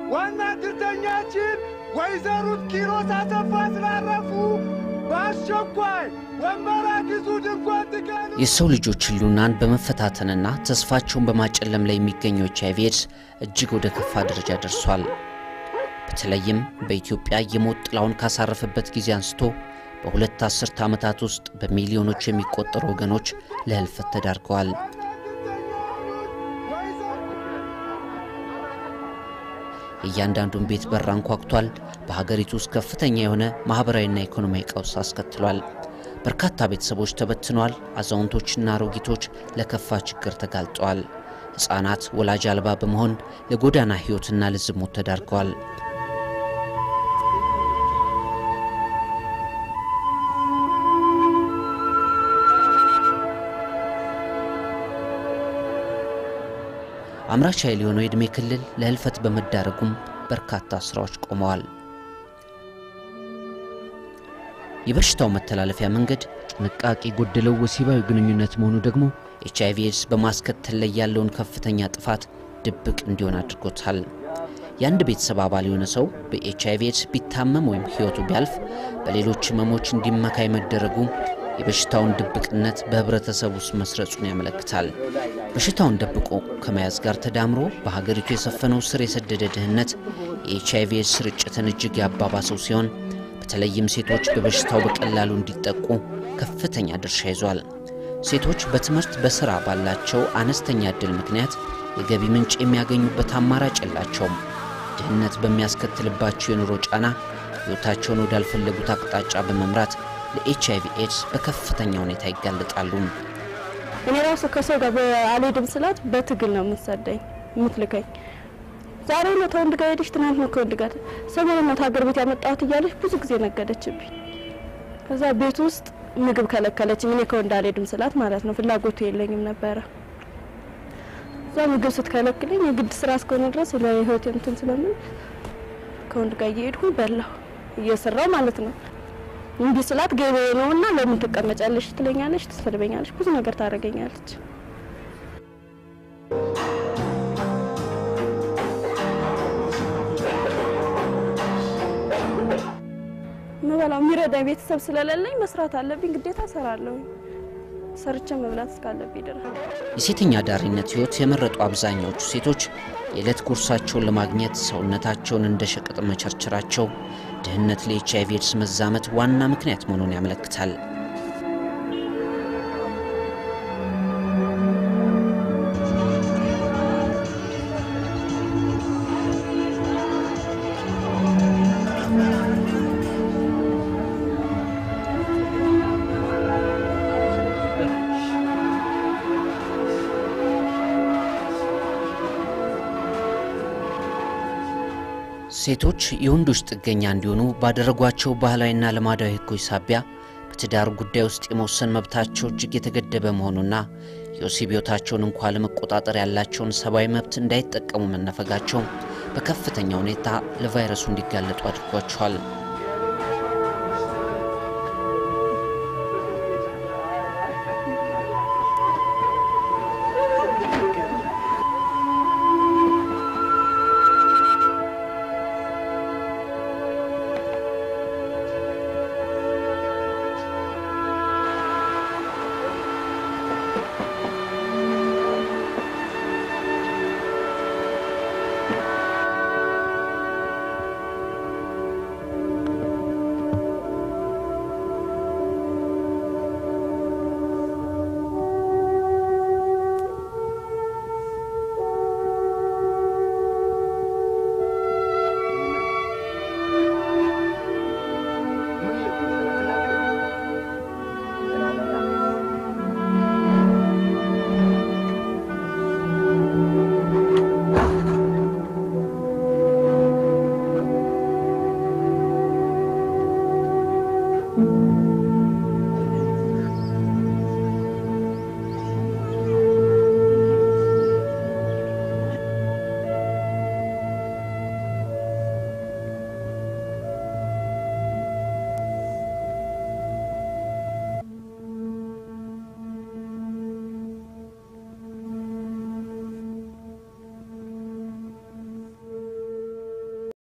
ዋና ትርተኛችን ወይዘሩት ኪሮስ አሰፋ ስላረፉ በአስቸኳይ ወንበራት ይዙ ድንኳን ትከሉ። የሰው ልጆች ህልውናን በመፈታተንና ተስፋቸውን በማጨለም ላይ የሚገኘው ኤች አይ ቪ ኤድስ እጅግ ወደ ከፋ ደረጃ ደርሷል። በተለይም በኢትዮጵያ የሞት ጥላውን ካሳረፈበት ጊዜ አንስቶ በሁለት አስርተ ዓመታት ውስጥ በሚሊዮኖች የሚቆጠሩ ወገኖች ለህልፈት ተዳርገዋል። የእያንዳንዱን ቤት በር አንኳኩቷል። በሀገሪቱ ውስጥ ከፍተኛ የሆነ ማኅበራዊና ኢኮኖሚያዊ ቀውስ አስከትሏል። በርካታ ቤተሰቦች ተበትነዋል። አዛውንቶችና አሮጊቶች ለከፋ ችግር ተጋልጠዋል። ሕፃናት ወላጅ አልባ በመሆን ለጎዳና ሕይወትና ለዝሙት ተዳርገዋል። አምራች ኃይል የሆነው የዕድሜ ክልል ለህልፈት በመዳረጉም በርካታ ስራዎች ቆመዋል። የበሽታው መተላለፊያ መንገድ ጥንቃቄ ጎደለው ወሲባዊ ግንኙነት መሆኑ ደግሞ ኤች አይ ቪ ኤድስ በማስከተል ላይ ያለውን ከፍተኛ ጥፋት ድብቅ እንዲሆን አድርጎታል። የአንድ ቤተሰብ አባል የሆነ ሰው በኤች አይ ቪ ኤድስ ቢታመም ወይም ህይወቱ ቢያልፍ በሌሎች ህመሞች እንዲመካይ መደረጉ የበሽታውን ድብቅነት በህብረተሰብ ውስጥ መስረጹን ያመለክታል። በሽታውን ደብቆ ከመያዝ ጋር ተዳምሮ በሀገሪቱ የሰፈነው ስር የሰደደ ድህነት የኤች አይ ቪ ኤድስ ስርጭትን እጅግ ያባባሰው ሲሆን በተለይም ሴቶች በበሽታው በቀላሉ እንዲጠቁ ከፍተኛ ድርሻ ይዟል። ሴቶች በትምህርት በሥራ ባላቸው አነስተኛ ዕድል ምክንያት የገቢ ምንጭ የሚያገኙበት አማራጭ የላቸውም። ድህነት በሚያስከትልባቸው የኑሮ ጫና ሕይወታቸውን ወዳልፈለጉት አቅጣጫ በመምራት ለኤች አይ ቪ ኤድስ በከፍተኛ ሁኔታ ይጋለጣሉ። እኔ ራሱ ከሰው ጋር አልሄድም ስላት በትግል ነው የምትሰደኝ የምትልከኝ። ዛሬ ነው ከወንድ ጋር ሄደሽ፣ ትናንት ነው ከወንድ ጋር ሰሞኑን ነው ሀገር ቤት ያመጣሁት እያለች ብዙ ጊዜ ነገደችብኝ። ከዛ ቤት ውስጥ ምግብ ከለከለችኝ። እኔ ከወንድ አልሄድም ስላት ማለት ነው ፍላጎቱ የለኝም ነበረ። እዛ ምግብ ስትከለክለኝ የግድ ስራ እስከሆነ ድረስ ለህይወት እንትን ስለምን ከወንድ ጋር እየሄድኩ በላሁ እየሰራው ማለት ነው። እንዲህ ስላት ገበያ ነውና ለምን ትቀመጫለሽ ትለኛለች፣ ትሰድበኛለች፣ ብዙ ነገር ታደርገኛለች። ምበላው የሚረዳኝ ቤተሰብ ስለሌለኝ መስራት አለብኝ፣ ግዴታ እሰራለሁ። ሰርቼ መብላት እስካለብኝ ድረስ የሴተኛ አዳሪነት ህይወት የመረጡ አብዛኛዎቹ ሴቶች የዕለት ጉርሳቸውን ለማግኘት ሰውነታቸውን እንደ ሸቀጥ መቸርቸራቸው ድህነት ለኤች አይ ቪ ኤድስ መዛመት ዋና ምክንያት መሆኑን ያመለክታል። ሴቶች የወንዶች ጥገኛ እንዲሆኑ ባደረጓቸው ባህላዊና ልማዳዊ ህጎች ሳቢያ በትዳር ጉዳይ ውስጥ የመወሰን መብታቸው እጅግ የተገደበ መሆኑና የወሲብ ሕይወታቸውን እንኳ ለመቆጣጠር ያላቸውን ሰብአዊ መብት እንዳይጠቀሙ መነፈጋቸው በከፍተኛ ሁኔታ ለቫይረሱ እንዲጋለጡ አድርጓቸዋል።